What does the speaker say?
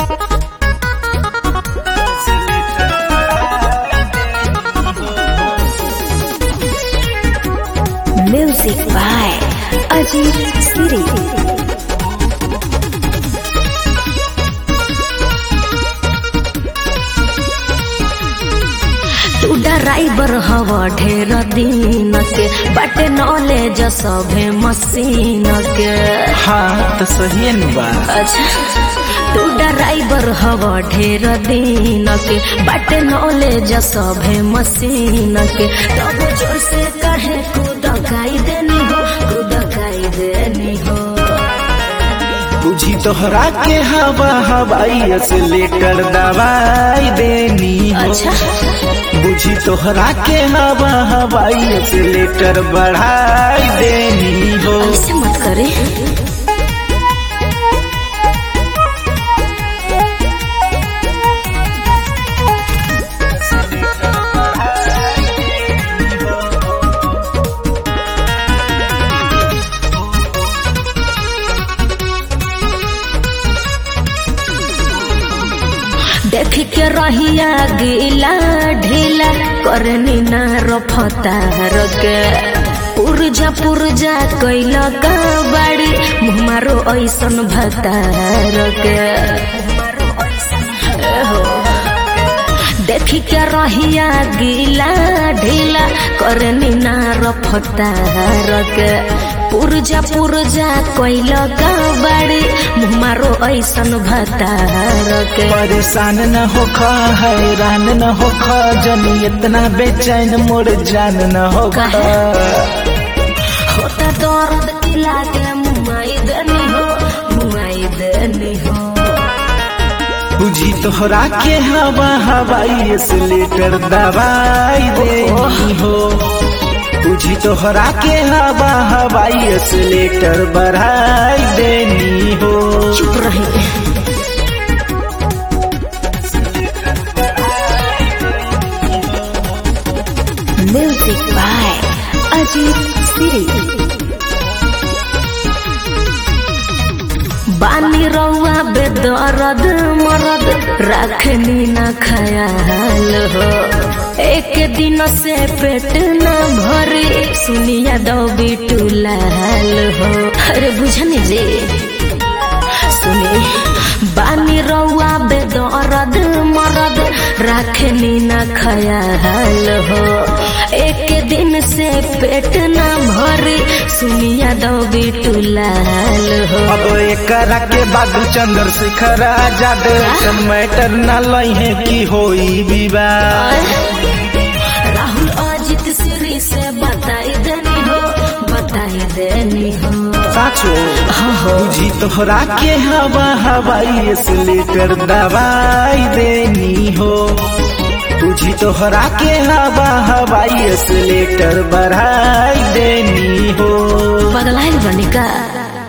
Music by Ajit Siri. तू driver हवा ढेर दिन के बाटे नॉलेज सभे मशीन के हाँ तो सही न बा अच्छा तू ड्राइवर हवा ढेर दिन के बाटे नॉलेज सभे मशीन के तब जोर से कहे कूद गाई देनी हो कूद गाई देनी हो बुझी तोहरा के हवा हवाई से लेकर दवाई देनी हो अच्छा बुझी तोहरा के हवा हवाई से लेकर बढ़ाई देनी हो ऐसे मत करे देख के रहिया गीला ढीला करनी ना रफतार के पुरजा पुरजा कैल का बाड़ी मुँह मारो ऐसन भतार के हो देख के रहिया गीला ढीला करनी ना रफतार के पुरजा पुरजा कैल का बाड़ी मुँह मारो ऐसन भतार के परेशान न होखा हैरान न होखा जनी इतना बेचैन मोर जान न होखा होता दर्द किला के मुआई देनी हो मुआई देनी हो बुझी तोहरा के हवा हवाई से लेकर दवाई देनी हो बुझी तोहरा के हवा हवाई से लेकर बढ़ाई देनी हो चुप रही म्यूजिक बाय अजीत सिरी बानी रउआ बेदर्द मरद रखनी ना खयाल हो एक दिन से पेट न भरी सुनिया दो बिटू लाल हो अरे बुझनी जी सुनी बानी रउआ बेदर्द मरद रखनी ना खयाल हो एक दिन से पेट न भरी सुनिया दो बिटू लाल हो अब एकरा के बाद चंद्रशेखर आजाद मैटर न लहे की होई विवाद राहुल अजित श्री से बताई देनी हो बताई देनी हो साचो बुझी तोहरा के हवा हवाई से लेकर दवाई देनी हो बुझी तोहरा के हवा हवाई से लेकर बढ़ाई देनी हो बदलाइल बनी का